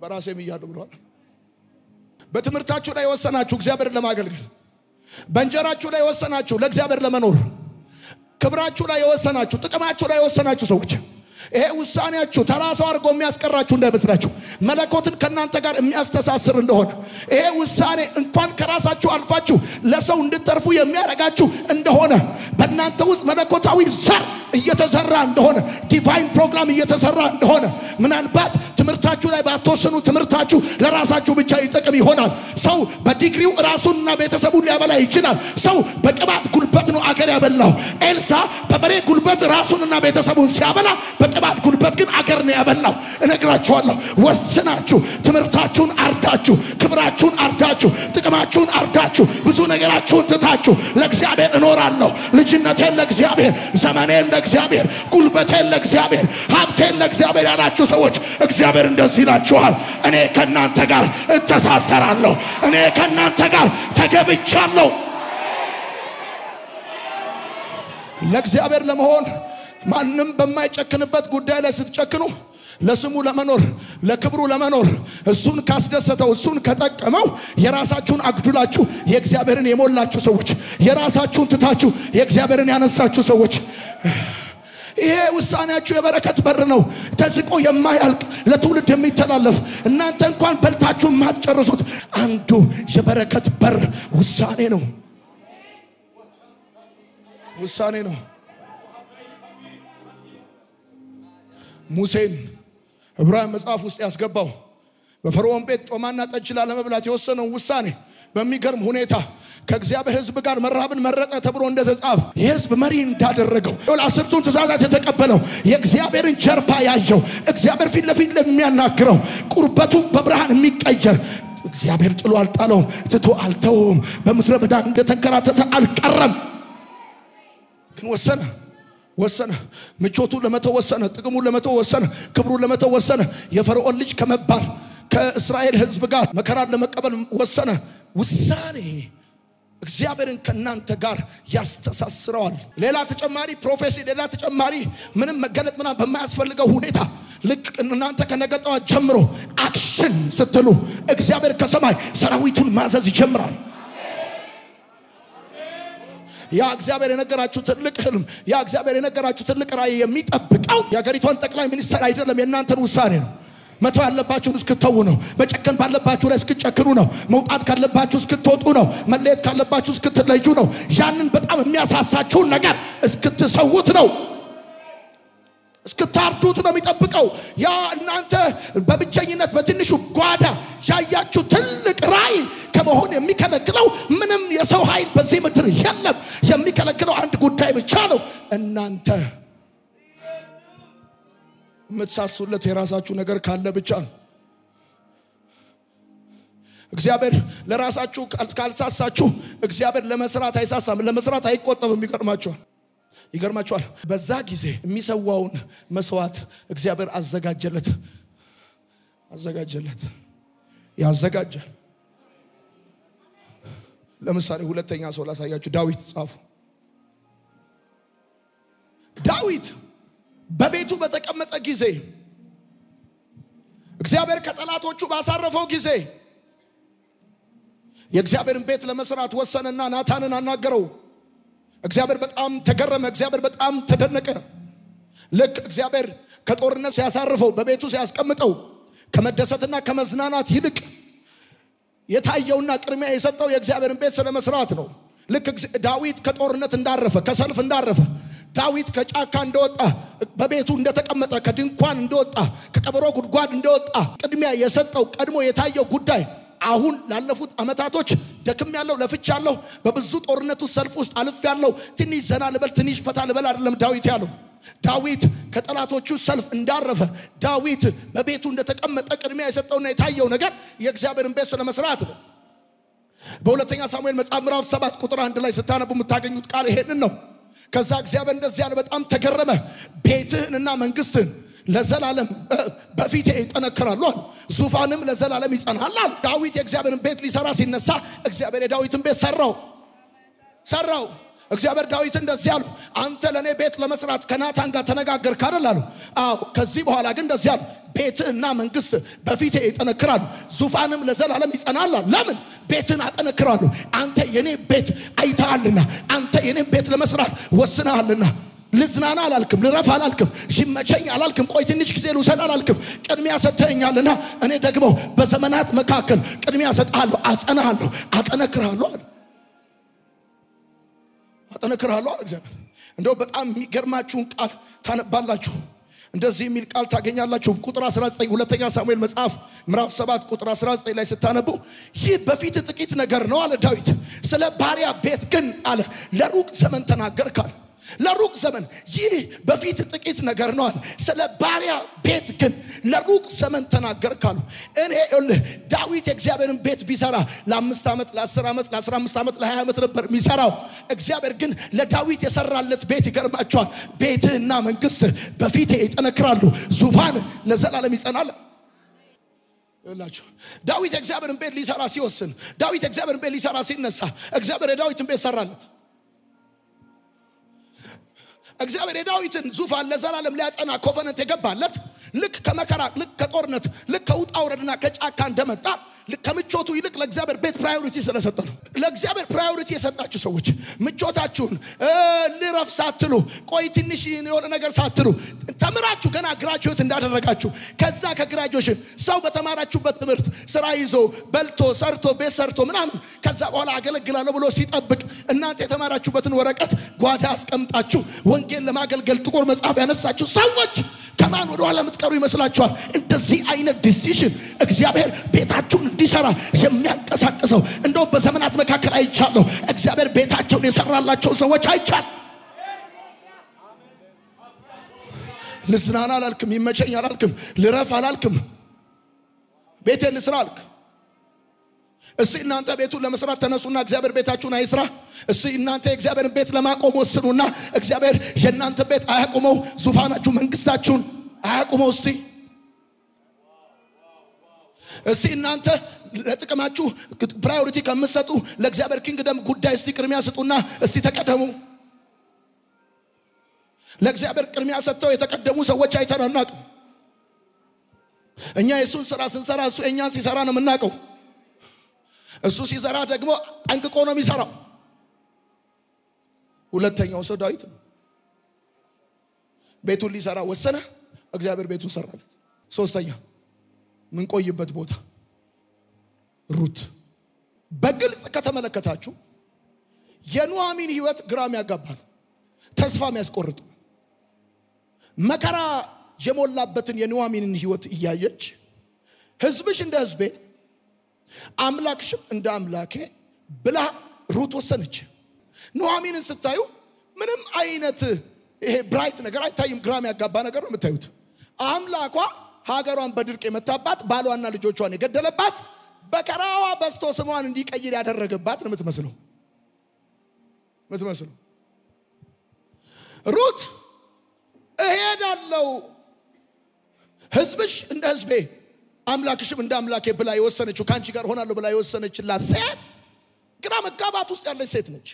በራሴም እያለሁ ብለዋል። በትምህርታችሁ ላይ የወሰናችሁ እግዚአብሔርን ለማገልገል፣ በእንጀራችሁ ላይ የወሰናችሁ ለእግዚአብሔር ለመኖር፣ ክብራችሁ ላይ የወሰናችሁ፣ ጥቅማችሁ ላይ የወሰናችሁ ሰዎች ይሄ ውሳኔያችሁ ተራ ሰው አድርጎ የሚያስቀራችሁ እንዳይመስላችሁ መለኮትን ከእናንተ ጋር የሚያስተሳስር እንደሆነ ይሄ ውሳኔ እንኳን ከራሳችሁ አልፋችሁ ለሰው እንድተርፉ የሚያደርጋችሁ እንደሆነ በእናንተ ውስጥ መለኮታዊ ዘር እየተዘራ እንደሆነ ዲቫይን ፕሮግራም እየተሰራ እንደሆነ ምናልባት ትምህርታችሁ ላይ ባትወስኑ ትምህርታችሁ ለራሳችሁ ብቻ ይጠቅም ይሆናል። ሰው በዲግሪው ራሱንና ቤተሰቡን ሊያበላ ይችላል። ሰው በቅባት ጉልበት ነው አገር ያበላው። ኤልሳ በበሬ ጉልበት ራሱንና ቤተሰቡን ሲያበላ በቅባት ጉልበት ግን አገር ነው ያበላው። እነግራችኋለሁ፣ ወስናችሁ ትምህርታችሁን አርዳችሁ፣ ክብራችሁን አርዳችሁ፣ ጥቅማችሁን አርዳችሁ፣ ብዙ ነገራችሁን ትታችሁ ለእግዚአብሔር እኖራለሁ፣ ልጅነቴን ለእግዚአብሔር፣ ዘመኔን ለእግዚአብሔር፣ ጉልበቴን ለእግዚአብሔር፣ ሀብቴን ለእግዚአብሔር ያላችሁ ሰዎች እግዚአብሔር እንደዚህ ይላችኋል፣ እኔ ከእናንተ ጋር እተሳሰራለሁ፣ እኔ ከእናንተ ጋር ተገብቻለሁ። ለእግዚአብሔር ለመሆን ማንም በማይጨክንበት ጉዳይ ላይ ስትጨክኑ ለስሙ ለመኖር ለክብሩ ለመኖር እሱን ካስደሰተው እሱን ከጠቀመው የራሳችሁን አግዱላችሁ የእግዚአብሔርን የሞላችሁ ሰዎች የራሳችሁን ትታችሁ የእግዚአብሔርን ያነሳችሁ ሰዎች ይሄ ውሳኔያችሁ የበረከት በር ነው። ተዝቆ የማያልቅ ለትውልድ የሚተላለፍ እናንተ እንኳን በልታችሁ የማትጨርሱት አንዱ የበረከት በር ውሳኔ ነው። ውሳኔ ነው። ሙሴን ዕብራውያን መጽሐፍ ውስጥ ያስገባው በፈርዖን ቤት ጮማና ጠጅ ላለመብላት የወሰነው ውሳኔ በሚገርም ሁኔታ ከእግዚአብሔር ሕዝብ ጋር መራብን መረጠ ተብሎ እንደተጻፈ የሕዝብ መሪ እንዳደረገው አስርቱን ትእዛዛት የተቀበለው የእግዚአብሔርን ጀርባ ያየው እግዚአብሔር ፊት ለፊት ለሚያናግረው ቁርበቱ በብርሃን የሚቀየር እግዚአብሔር ጥሎ አልጣለውም፣ ትቶ አልተውም። በምድረ በዳ እንደተንከራተተ አልቀረም። ግን ወሰነ ወሰነ። ምቾቱን ለመተው ወሰነ። ጥቅሙን ለመተው ወሰነ። ክብሩን ለመተው ወሰነ። የፈርዖን ልጅ ከመባል ከእስራኤል ሕዝብ ጋር መከራን ለመቀበል ወሰነ። ውሳኔ እግዚአብሔርን ከእናንተ ጋር ያስተሳስረዋል። ሌላ ተጨማሪ ፕሮፌሲ፣ ሌላ ተጨማሪ ምንም መገለጥ ምናምን በማያስፈልገው ሁኔታ ልክ እናንተ ከነገ ጠዋት ጀምሮ አክሽን ስትሉ እግዚአብሔር ከሰማይ ሰራዊቱን ማዘዝ ይጀምራል። ያ እግዚአብሔር የነገራችሁ ትልቅ ህልም፣ ያ እግዚአብሔር የነገራችሁ ትልቅ ራእይ የሚጠብቀው የሀገሪቷን ጠቅላይ ሚኒስትር አይደለም፣ የእናንተን ውሳኔ ነው። መተው ያለባችሁን እስክተዉ ነው። መጨከን ባለባችሁ ላይ እስክጨክኑ ነው። መውጣት ካለባችሁ እስክትወጡ ነው። መለየት ካለባችሁ እስክትለዩ ነው። ያንን በጣም የሚያሳሳችሁን ነገር እስክትሰዉት ነው። እስክታርዱት ነው የሚጠብቀው። ያ እናንተ በብቸኝነት በትንሹ ጓዳ ያያችሁ ትልቅ ራእይ ከመሆን የሚከለክለው ምንም የሰው ኃይል በዚህ ምድር የለም። የሚከለክለው አንድ ጉዳይ ብቻ ነው። እናንተ የምትሳሱለት የራሳችሁ ነገር ካለ ብቻ ነው። እግዚአብሔር ለራሳችሁ ካልሳሳችሁ እግዚአብሔር ለመስራት አይሳሳም፣ ለመስራት አይቆጠብም። ይገርማችኋል ይገርማችኋል። በዛ ጊዜ የሚሰዋውን መስዋዕት እግዚአብሔር አዘጋጀለት አዘጋጀለት ያዘጋጃል። ለምሳሌ ሁለተኛ ሰው ላሳያችሁ። ዳዊት ጻፉ። ዳዊት በቤቱ በተቀመጠ ጊዜ እግዚአብሔር ከጠላቶቹ ባሳረፈው ጊዜ የእግዚአብሔርን ቤት ለመስራት ወሰነና ናታንን አናገረው። እግዚአብሔር በጣም ተገረመ። እግዚአብሔር በጣም ተደነቀ። ልክ እግዚአብሔር ከጦርነት ሲያሳርፈው በቤቱ ሲያስቀምጠው ከመደሰትና ከመዝናናት ይልቅ የታየውና ቅድሚያ የሰጠው የእግዚአብሔርን ቤት ስለ መስራት ነው። ልክ ዳዊት ከጦርነት እንዳረፈ ከሰልፍ እንዳረፈ ዳዊት ከጫካ እንደወጣ በቤቱ እንደተቀመጠ ከድንኳን እንደወጣ ከቀበሮ ጉድጓድ እንደወጣ ቅድሚያ የሰጠው ቀድሞ የታየው ጉዳይ አሁን ላለፉት ዓመታቶች ደክም ያለው ለፍቻ ያለው በብዙ ጦርነት ውስጥ ሰልፍ ውስጥ አልፍ ያለው ትንሽ ዘና ልበል ትንሽ ፈታ ልበል አይደለም ዳዊት ያለው። ዳዊት ከጠላቶቹ ሰልፍ እንዳረፈ ዳዊት በቤቱ እንደተቀመጠ ቅድሚያ የሰጠውና የታየው ነገር የእግዚአብሔርን ቤት ስለመስራት ነው። በሁለተኛ ሳሙኤል መጽሐፍ ምዕራፍ ሰባት ቁጥር አንድ ላይ ስታነቡ የምታገኙት ቃል ይሄንን ነው። ከዛ እግዚአብሔር እንደዚህ ያለ በጣም ተገረመ። ቤትህንና መንግስትህን ለዘላለም በፊቴ ይጠነክራሉ አለ። ዙፋንም ለዘላለም ይጸናል አለ። ዳዊት የእግዚአብሔርን ቤት ሊሰራ ሲነሳ እግዚአብሔር የዳዊትን ቤት ሰራው ሰራው። እግዚአብሔር ዳዊት እንደዚህ አሉ፣ አንተ ለእኔ ቤት ለመስራት ከናታን ጋር ተነጋገርክ አይደል አሉ። አዎ። ከዚህ በኋላ ግን እንደዚህ አሉ፣ ቤትህና መንግስት በፊቴ ይጠነክራሉ፣ ዙፋንም ለዘላለም ይጸናል። ለምን ቤትህን አጠነክራለሁ? አንተ የኔ ቤት አይተሃልና፣ አንተ የኔን ቤት ለመስራት ወስነሃልና። ልዝናና አላልክም፣ ልረፍ አላልክም፣ ይመቸኝ አላልክም፣ ቆይ ትንሽ ጊዜ ልውሰድ አላልክም። ቅድሚያ ሰጥተኸኛልና እኔ ደግሞ በዘመናት መካከል ቅድሚያ ሰጥሃለሁ፣ አጸናሃለሁ፣ አጠነክርሃለሁ አለ። አጠነክርሃለሁ አለ እግዚአብሔር። እንደው በጣም የሚገርማችሁን ቃል ታነባላችሁ። እንደዚህ የሚል ቃል ታገኛላችሁ። ቁጥር 19 ሁለተኛ ሳሙኤል መጽሐፍ ምዕራፍ 7 ቁጥር 19 ላይ ስታነቡ ይህ በፊት ጥቂት ነገር ነው አለ ዳዊት። ስለ ባሪያ ቤት ግን አለ ለሩቅ ዘመን ተናገርካል። ለሩቅ ዘመን ይህ በፊት ጥቂት ነገር ነው አለ። ስለ ባሪያ ቤት ግን ለሩቅ ዘመን ተናገርካሉ። እኔ ይኸውልህ ዳዊት የእግዚአብሔርን ቤት ቢሰራ ለአምስት ዓመት ለአስር ዓመት ለአስራ አምስት ዓመት ለሀያ ዓመት ነበር የሚሰራው። እግዚአብሔር ግን ለዳዊት የሰራለት ቤት ይገርማቸዋል። ቤትህና መንግስት በፊቴ ይጠነክራሉ፣ ዙፋን ለዘላለም ይጸናል። ይላችሁ ዳዊት የእግዚአብሔርን ቤት ሊሰራ ሲወስን፣ ዳዊት የእግዚአብሔርን ቤት ሊሰራ ሲነሳ፣ እግዚአብሔር የዳዊትን ቤት ሰራለት። እግዚአብሔር የዳዊትን ዙፋን ለዘላለም ሊያጸና ኮቨነንት የገባለት ልክ ከመከራ ልክ ከጦርነት ልክ ከውጣ ውረድና ከጫካ እንደመጣ ልክ ከምቾቱ ይልቅ ለእግዚአብሔር ቤት ፕራዮሪቲ ስለሰጠ ነው። ለእግዚአብሔር ፕራዮሪቲ የሰጣችሁ ሰዎች ምቾታችሁን ልረፍ ሳትሉ ቆይ ትንሽ የሆነ ነገር ሳትሉ ተምራችሁ ገና ግራጁዌት እንዳደረጋችሁ ከዛ ከግራጁዌሽን ሰው በተማራችሁበት ትምህርት ስራ ይዞ በልቶ ሰርቶ ቤት ሰርቶ ምናምን ከዛ በኋላ አገለግላለሁ ብሎ ሲጠብቅ እናንተ የተማራችሁበትን ወረቀት ጓዳ አስቀምጣችሁ ወንጌል ለማገልገል ጥቁር መጽሐፍ ያነሳችሁ ሰዎች ከማን ወደ ኋላ የምትቀሩ ይመስላችኋል? እንደዚህ አይነት ዲሲሽን እግዚአብሔር ቤታችሁን እንዲሰራ የሚያንቀሳቅሰው እንደውም በዘመናት መካከል አይቻለሁ። እግዚአብሔር ቤታቸውን የሰራላቸው ሰዎች አይቻል። ልዝናና አላልክም፣ ይመቸኝ አላልክም፣ ልረፍ አላልክም፣ ቤቴን ልስራ አልክ። እስቲ እናንተ ቤቱን ለመስራት ተነሱና እግዚአብሔር ቤታችሁን አይስራ። እስቲ እናንተ የእግዚአብሔርን ቤት ለማቆም ወስኑና እግዚአብሔር የእናንተ ቤት አያቁመው፣ ዙፋናችሁ መንግስታችሁን አያቁመው። እስቲ እስቲ እናንተ ለጥቅማችሁ ፕራዮሪቲ ከምትሰጡ ለእግዚአብሔር ኪንግደም ጉዳይ እስቲ ቅድሚያ ስጡና እስቲ ተቀደሙ። ለእግዚአብሔር ቅድሚያ ሰጥተው የተቀደሙ ሰዎች አይተን አናውቅም። እኛ የእሱን ስራ ስንሰራ እሱ የእኛን ሲሰራ ነው የምናውቀው። እሱ ሲሰራ ደግሞ ጠንቅቆ ነው የሚሰራው። ሁለተኛው ሰው ዳዊት ነው። ቤቱን ሊሰራ ወሰነ፣ እግዚአብሔር ቤቱን ሰራለት። ሶስተኛ ምንቆይበት ቦታ ሩት። በግልጽ ከተመለከታችሁ የኑኃሚን ህይወት ግራም ያጋባ ነው፣ ተስፋ የሚያስቆርጥ መከራ የሞላበትን የኑኃሚንን ህይወት እያየች ህዝብሽ እንደ ህዝቤ አምላክሽም እንደ አምላኬ ብላ ሩት ወሰነች። ኑኃሚንን ስታዩ ምንም አይነት ይሄ ብራይት ነገር አይታይም። ግራም ያጋባ ነገር ነው የምታዩት። አምላኳ ሀገሯን በድርቅ የመታባት ባሏና ልጆቿን የገደለባት በከራዋ በስቶ ስሟን እንዲቀይር ያደረገባት ነው የምትመስለው የምትመስለው ሩት እሄዳለው ህዝብሽ እንደ ህዝቤ አምላክሽም እንደ አምላኬ ብላ የወሰነችው ከአንቺ ጋር ሆናለሁ ብላ የወሰነችላት ሴት ግራ መጋባት ውስጥ ያለች ሴት ነች።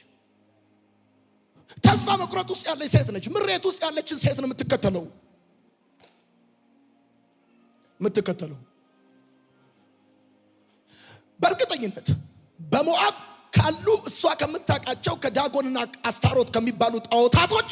ተስፋ መቁረጥ ውስጥ ያለች ሴት ነች። ምሬት ውስጥ ያለችን ሴት ነው የምትከተለው የምትከተለው በእርግጠኝነት በሞዓብ ካሉ እሷ ከምታውቃቸው ከዳጎንና አስታሮት ከሚባሉ ጣዖታቶች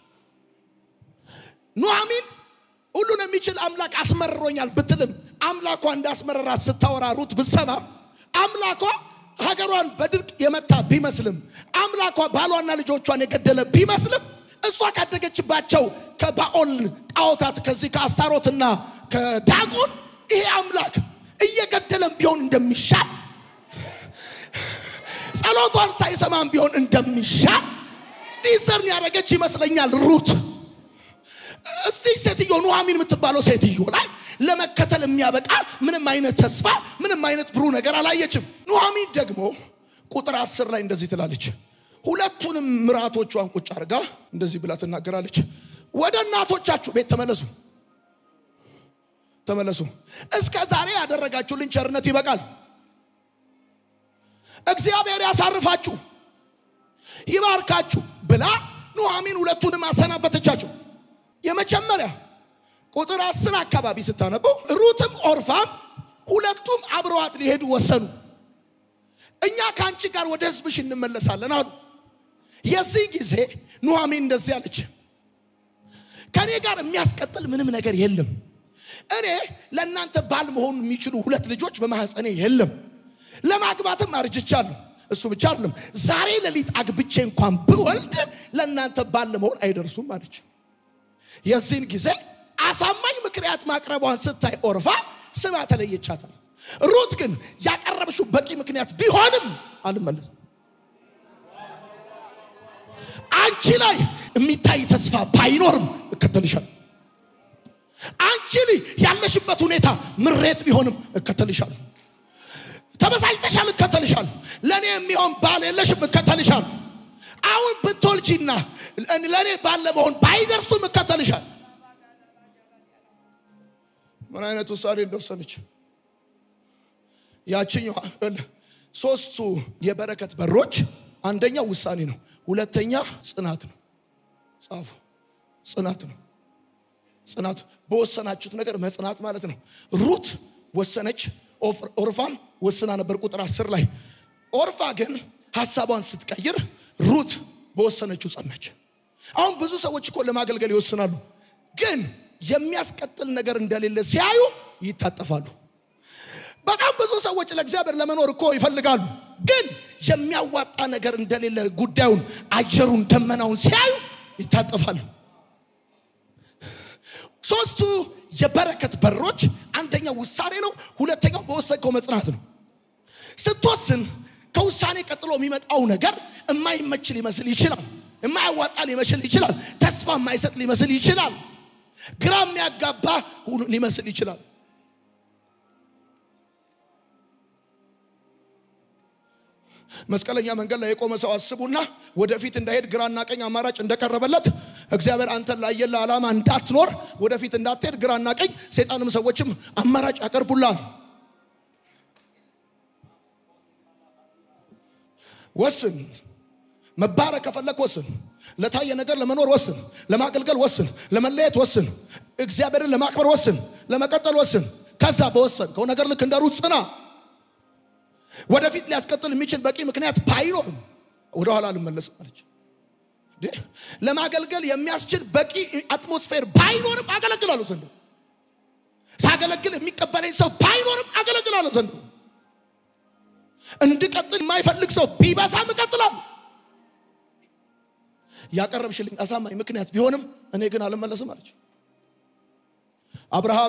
ኑኃሚን ሁሉን የሚችል አምላክ አስመርሮኛል ብትልም አምላኳ እንዳስመረራት ስታወራ ሩት ብሰማ አምላኳ ሀገሯን በድርቅ የመታ ቢመስልም አምላኳ ባሏና ልጆቿን የገደለ ቢመስልም እሷ ካደገችባቸው ከባኦል ጣዖታት ከዚህ ከአስታሮትና ከዳጎን ይሄ አምላክ እየገደለም ቢሆን እንደሚሻል ጸሎቷን ሳይሰማም ቢሆን እንደሚሻል ዲዘርን ያደረገች ይመስለኛል ሩት። እዚህ ሴትዮ ኑኃሚን የምትባለው ሴትዮ ላይ ለመከተል የሚያበቃ ምንም አይነት ተስፋ ምንም አይነት ብሩህ ነገር አላየችም። ኑኃሚን ደግሞ ቁጥር አስር ላይ እንደዚህ ትላለች። ሁለቱንም ምራቶቿን ቁጭ አድርጋ እንደዚህ ብላ ትናገራለች። ወደ እናቶቻችሁ ቤት ተመለሱ፣ ተመለሱ። እስከ ዛሬ ያደረጋችሁልን ቸርነት ይበቃል። እግዚአብሔር ያሳርፋችሁ፣ ይባርካችሁ ብላ ኑኃሚን ሁለቱንም አሰናበተቻቸው። የመጀመሪያ ቁጥር አስር አካባቢ ስታነበው ሩትም ኦርፋም ሁለቱም አብረዋት ሊሄዱ ወሰኑ። እኛ ከአንቺ ጋር ወደ ሕዝብሽ እንመለሳለን አሉ። የዚህ ጊዜ ኑኃሚን እንደዚህ አለች፣ ከእኔ ጋር የሚያስቀጥል ምንም ነገር የለም። እኔ ለእናንተ ባል መሆኑ የሚችሉ ሁለት ልጆች በማህፀኔ የለም። ለማግባትም አርጅቻለሁ። እሱ ብቻ አይደለም፣ ዛሬ ሌሊት አግብቼ እንኳን ብወልድ ለእናንተ ባል ለመሆን አይደርሱም አለች። የዚህን ጊዜ አሳማኝ ምክንያት ማቅረቧን ስታይ ኦርፋ ስማ ተለየቻታል። ሩት ግን ያቀረብሽው በቂ ምክንያት ቢሆንም አልመለስም። አንቺ ላይ የሚታይ ተስፋ ባይኖርም እከተልሻለሁ። አንቺ ላይ ያለሽበት ሁኔታ ምሬት ቢሆንም እከተልሻለሁ። ተበሳጭተሻል፣ እከተልሻለሁ። ለእኔ የሚሆን ባል የለሽም፣ እከተልሻለሁ። አሁን ብትወልጂና ለእኔ ባል ለመሆን ባይደርሱም እከተልሻለሁ። ምን አይነት ውሳኔ እንደወሰነች ያችኛዋ ሶስቱ የበረከት በሮች አንደኛው ውሳኔ ነው። ሁለተኛ ጽናት ነው። ጻፉ። ጽናት ነው። ጽናት በወሰናችሁት ነገር መጽናት ማለት ነው። ሩት ወሰነች፣ ኦርፋም ወስና ነበር። ቁጥር አስር ላይ ኦርፋ ግን ሀሳቧን ስትቀይር ሩት በወሰነችው ጸናች። አሁን ብዙ ሰዎች እኮ ለማገልገል ይወስናሉ፣ ግን የሚያስቀጥል ነገር እንደሌለ ሲያዩ ይታጠፋሉ። በጣም ብዙ ሰዎች ለእግዚአብሔር ለመኖር እኮ ይፈልጋሉ፣ ግን የሚያዋጣ ነገር እንደሌለ ጉዳዩን፣ አየሩን፣ ደመናውን ሲያዩ ይታጠፋሉ። ሶስቱ የበረከት በሮች አንደኛው ውሳኔ ነው። ሁለተኛው በወሰንከው መጽናት ነው። ስትወስን ከውሳኔ ቀጥሎ የሚመጣው ነገር የማይመች ሊመስል ይችላል። የማያዋጣ ሊመስል ይችላል። ተስፋ የማይሰጥ ሊመስል ይችላል። ግራ የሚያጋባ ሊመስል ይችላል። መስቀለኛ መንገድ ላይ የቆመ ሰው አስቡና ወደፊት እንዳይሄድ ግራና ቀኝ አማራጭ እንደቀረበለት እግዚአብሔር አንተን ላየለ ዓላማ እንዳትኖር ወደፊት እንዳትሄድ ግራና ቀኝ ሰይጣንም ሰዎችም አማራጭ ያቀርቡላል። ወስን። መባረክ ከፈለክ ወስን። ለታየ ነገር ለመኖር ወስን። ለማገልገል ወስን። ለመለየት ወስን። እግዚአብሔርን ለማክበር ወስን። ለመቀጠል ወስን። ከዛ በወሰንከው ነገር ልክ እንደ ሩት ጽና። ወደፊት ሊያስቀጥል የሚችል በቂ ምክንያት ባይኖርም ወደኋላ አልመለስም አለች። ለማገልገል የሚያስችል በቂ አትሞስፌር ባይኖርም አገለግላለሁ ዘንድሮ። ሳገለግል የሚቀበለኝ ሰው ባይኖርም አገለግላለሁ ዘንድሮ። እንድቀጥል የማይፈልግ ሰው ቢበዛም እቀጥላለሁ። ያቀረብሽልኝ አሳማኝ ምክንያት ቢሆንም እኔ ግን አልመለስም አለች። አብርሃም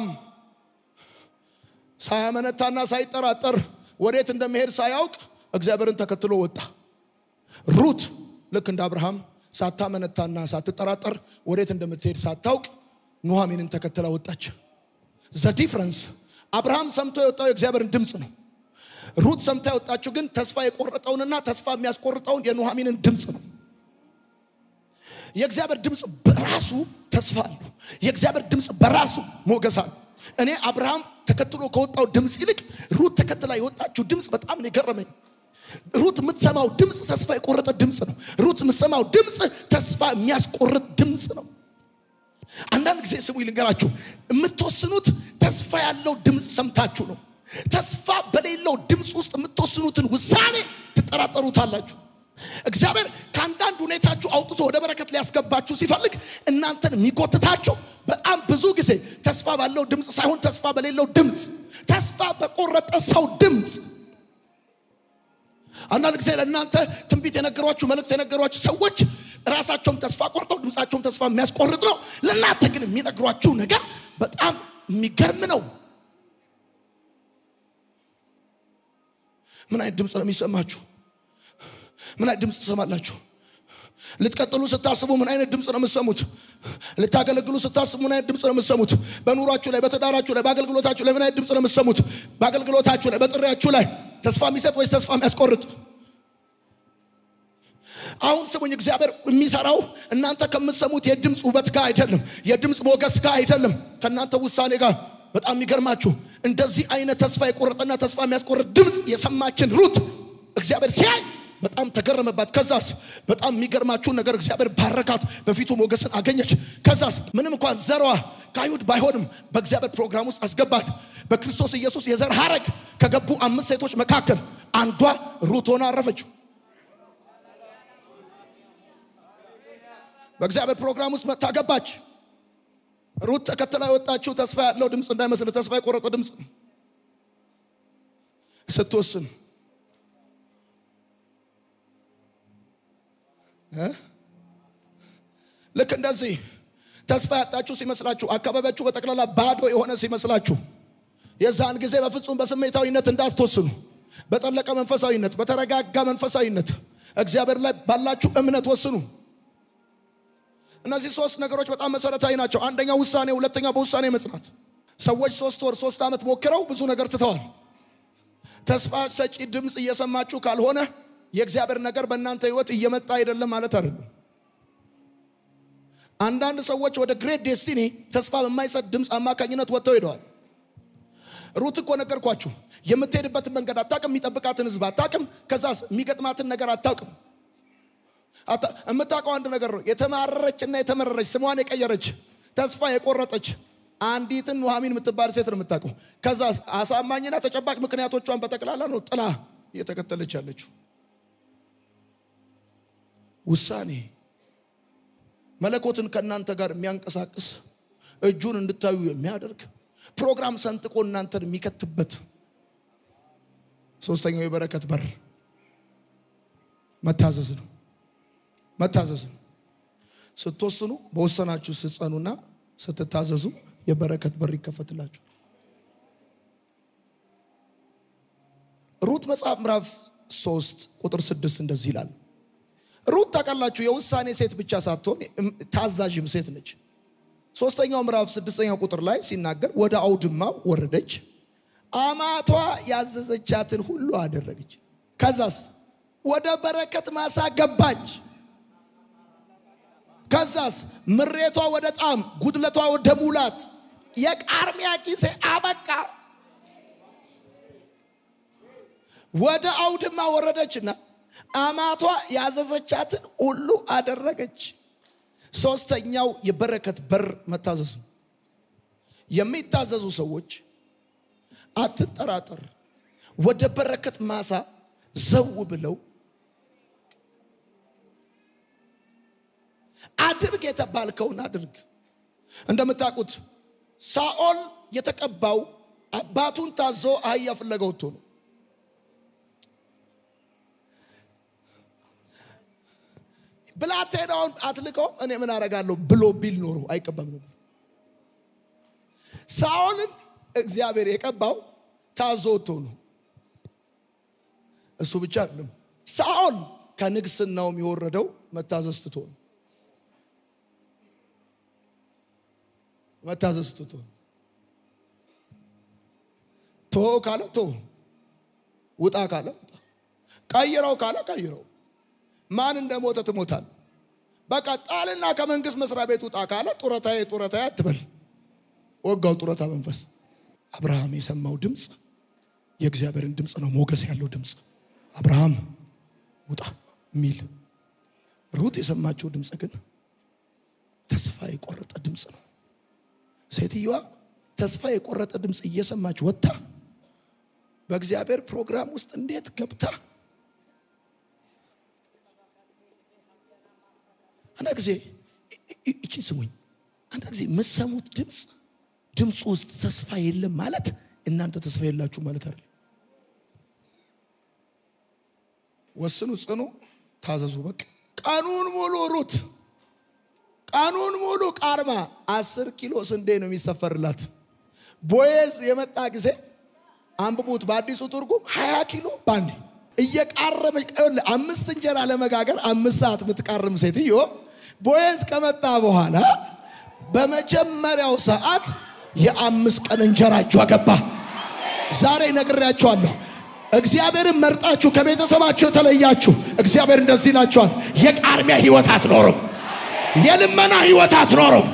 ሳያመነታና ሳይጠራጠር ወዴት እንደመሄድ ሳያውቅ እግዚአብሔርን ተከትሎ ወጣ። ሩት ልክ እንደ አብርሃም ሳታመነታና ሳትጠራጠር ወዴት እንደምትሄድ ሳታውቅ ኑኃሚንን ተከትላ ወጣች። ዘ ዲፍረንስ አብርሃም ሰምቶ የወጣው የእግዚአብሔርን ድምፅ ነው። ሩት ሰምታ የወጣችው ግን ተስፋ የቆረጠውንና ተስፋ የሚያስቆርጠውን የኑኃሚንን ድምፅ ነው። የእግዚአብሔር ድምፅ በራሱ ተስፋ አለው። የእግዚአብሔር ድምፅ በራሱ ሞገስ አለው። እኔ አብርሃም ተከትሎ ከወጣው ድምፅ ይልቅ ሩት ተከትላ የወጣችው ድምፅ በጣም ነው የገረመኝ። ሩት የምትሰማው ድምፅ ተስፋ የቆረጠ ድምፅ ነው። ሩት የምትሰማው ድምፅ ተስፋ የሚያስቆርጥ ድምፅ ነው። አንዳንድ ጊዜ ስሙ ልንገራችሁ፣ የምትወስኑት ተስፋ ያለው ድምፅ ሰምታችሁ ነው። ተስፋ በሌለው ድምፅ ውስጥ የምትወስኑትን ውሳኔ ትጠራጠሩታላችሁ። እግዚአብሔር ከአንዳንድ ሁኔታችሁ አውጥቶ ወደ በረከት ሊያስገባችሁ ሲፈልግ እናንተን የሚጎትታችሁ በጣም ብዙ ጊዜ ተስፋ ባለው ድምፅ ሳይሆን ተስፋ በሌለው ድምፅ፣ ተስፋ በቆረጠ ሰው ድምፅ። አንዳንድ ጊዜ ለእናንተ ትንቢት የነገሯችሁ መልእክት የነገሯችሁ ሰዎች ራሳቸውም ተስፋ ቆርጠው ድምፃቸውም ተስፋ የሚያስቆርጥ ነው። ለእናንተ ግን የሚነግሯችሁ ነገር በጣም የሚገርም ነው። ምን አይነት ድምፅ ነው የሚሰማችሁ? ምን አይነት ድምፅ ትሰማላችሁ? ልትቀጥሉ ስታስቡ ምን አይነት ድምፅ ነው የምትሰሙት? ልታገለግሉ ስታስቡ ምን አይነት ድምፅ ነው የምትሰሙት? በኑሯችሁ ላይ፣ በትዳራችሁ ላይ፣ በአገልግሎታችሁ ላይ ምን አይነት ድምፅ ነው የምትሰሙት? በአገልግሎታችሁ ላይ፣ በጥሪያችሁ ላይ ተስፋ የሚሰጥ ወይስ ተስፋ የሚያስቆርጥ? አሁን ስሙኝ፣ እግዚአብሔር የሚሰራው እናንተ ከምትሰሙት የድምፅ ውበት ጋር አይደለም፣ የድምፅ ሞገስ ጋር አይደለም፣ ከእናንተ ውሳኔ ጋር። በጣም የሚገርማችሁ እንደዚህ አይነት ተስፋ የቆረጠና ተስፋ የሚያስቆርጥ ድምፅ የሰማችን ሩት እግዚአብሔር ሲያይ በጣም ተገረመባት። ከዛስ በጣም የሚገርማችሁን ነገር እግዚአብሔር ባረካት፣ በፊቱ ሞገስን አገኘች። ከዛስ ምንም እንኳን ዘሯ ከአይሁድ ባይሆንም በእግዚአብሔር ፕሮግራም ውስጥ አስገባት። በክርስቶስ ኢየሱስ የዘር ሐረግ ከገቡ አምስት ሴቶች መካከል አንዷ ሩት ሆና አረፈችው። በእግዚአብሔር ፕሮግራም ውስጥ መጥታ ገባች። ሩት ተከትላ የወጣችው ተስፋ ያለው ድምፅ እንዳይመስል ተስፋ የቆረጠ ድምፅ ነው። ስትወስን እ ልክ እንደዚህ ተስፋ ያጣችሁ ሲመስላችሁ፣ አካባቢያችሁ በጠቅላላ ባዶ የሆነ ሲመስላችሁ፣ የዛን ጊዜ በፍጹም በስሜታዊነት እንዳትወስኑ፣ በጠለቀ መንፈሳዊነት፣ በተረጋጋ መንፈሳዊነት እግዚአብሔር ላይ ባላችሁ እምነት ወስኑ። እነዚህ ሶስት ነገሮች በጣም መሰረታዊ ናቸው። አንደኛው ውሳኔ፣ ሁለተኛው በውሳኔ መጽናት። ሰዎች ሶስት ወር ሶስት ዓመት ሞክረው ብዙ ነገር ትተዋል። ተስፋ ሰጪ ድምፅ እየሰማችሁ ካልሆነ የእግዚአብሔር ነገር በእናንተ ህይወት እየመጣ አይደለም ማለት አይደለም። አንዳንድ ሰዎች ወደ ግሬት ዴስቲኒ ተስፋ በማይሰጥ ድምፅ አማካኝነት ወጥተው ሄደዋል። ሩት እኮ ነገርኳችሁ፣ የምትሄድበትን መንገድ አታውቅም፣ የሚጠብቃትን ህዝብ አታውቅም፣ ከዛስ የሚገጥማትን ነገር አታውቅም። የምታውቀው አንድ ነገር ነው። የተማረረች እና የተመረረች ስሟን የቀየረች ተስፋ የቆረጠች አንዲትን ኑሐሚን የምትባል ሴት ነው የምታውቀው። ከዛ አሳማኝና ተጨባጭ ምክንያቶቿን በጠቅላላ ነው ጥላ እየተከተለች ያለችው። ውሳኔ መለኮትን ከእናንተ ጋር የሚያንቀሳቅስ እጁን እንድታዩ የሚያደርግ ፕሮግራም ሰንጥቆ እናንተን የሚከትበት ሶስተኛው የበረከት በር መታዘዝ ነው። መታዘዝ ነው። ስትወስኑ በወሰናችሁ ስትጸኑና ስትታዘዙ የበረከት በር ይከፈትላችሁ። ሩት መጽሐፍ ምዕራፍ ሶስት ቁጥር ስድስት እንደዚህ ይላል። ሩት ታውቃላችሁ የውሳኔ ሴት ብቻ ሳትሆን ታዛዥም ሴት ነች። ሶስተኛው ምዕራፍ ስድስተኛው ቁጥር ላይ ሲናገር ወደ አውድማው ወረደች፣ አማቷ ያዘዘቻትን ሁሉ አደረገች። ከዛስ ወደ በረከት ማሳ ገባች። ከዛስ ምሬቷ ወደ ጣም፣ ጉድለቷ ወደ ሙላት፣ የቃርሚያ ጊዜ አበቃ። ወደ አውድማ ወረደችና አማቷ ያዘዘቻትን ሁሉ አደረገች። ሶስተኛው የበረከት በር መታዘዝ ነው። የሚታዘዙ ሰዎች አትጠራጠር፣ ወደ በረከት ማሳ ዘው ብለው አድርግ የተባልከውን አድርግ። እንደምታውቁት ሳኦል የተቀባው አባቱን ታዞ አህያ ፍለጋ ወጥቶ ነው። ብላቴናውን አትልቀው እኔ ምን አደርጋለሁ ብሎ ቢል ኖሮ አይቀባም ነበር። ሳኦልን እግዚአብሔር የቀባው ታዞ ወጥቶ ነው። እሱ ብቻ አይደለም። ሳኦል ከንግስናውም የወረደው መታዘዝ ትቶ ነው። መታዘዝ ትቶ ቶ ካለ ቶ ውጣ ካለ ውጣ ቀይረው ካለ ቀይረው ማን እንደሞተ ትሞታል። በቃ ጣልና ከመንግስት መስሪያ ቤት ውጣ ካለ ጡረታዬ ጡረታዬ አትበል። ወጋው ጡረታ መንፈስ። አብርሃም የሰማው ድምፅ የእግዚአብሔርን ድምፅ ነው፣ ሞገስ ያለው ድምፅ። አብርሃም ውጣ የሚል ሩት የሰማችው ድምፅ ግን ተስፋ የቆረጠ ድምፅ ነው። ሴትዮዋ ተስፋ የቆረጠ ድምፅ እየሰማች ወጥታ በእግዚአብሔር ፕሮግራም ውስጥ እንዴት ገብታ አንድ ጊዜ እቺ ስሙኝ። አንድ ጊዜ የምትሰሙት ድምፅ ድምፁ ውስጥ ተስፋ የለም ማለት እናንተ ተስፋ የላችሁ ማለት አይደለም። ወስኑ፣ ጽኑ፣ ታዘዙ። በቃ ቀኑን ሙሉ ሩት ቀኑን ሙሉ ቃርማ አስር ኪሎ ስንዴ ነው የሚሰፈርላት። ቦዔዝ የመጣ ጊዜ አንብቡት። በአዲሱ ትርጉም ሀያ ኪሎ ባንዴ እየቃረመች አምስት እንጀራ ለመጋገር አምስት ሰዓት የምትቃርም ሴትዮ ቦዔዝ ከመጣ በኋላ በመጀመሪያው ሰዓት የአምስት ቀን እንጀራ እጇ ገባ። ዛሬ ነግሬያቸዋለሁ። እግዚአብሔርን መርጣችሁ ከቤተሰባችሁ የተለያችሁ እግዚአብሔር እንደዚህ ይላችኋል፣ የቃርሚያ ህይወት አትኖሩም፣ የልመና ህይወት አትኖሩም።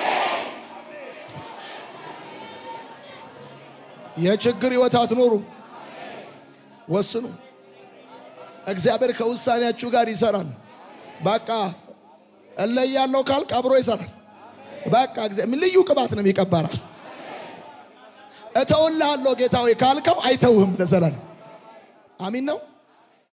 የችግር ህይወት አትኖሩም። ወስኑ። እግዚአብሔር ከውሳኔያችሁ ጋር ይሰራል። በቃ እለያለሁ ካልክ አብሮ ይሰራል። በቃ እግዚአብሔር ልዩ ቅባት ነው የሚቀባ ራሱ እተውልሃለሁ ጌታ ሆይ ካልከው አይተውህም ለዘላለም አሚን ነው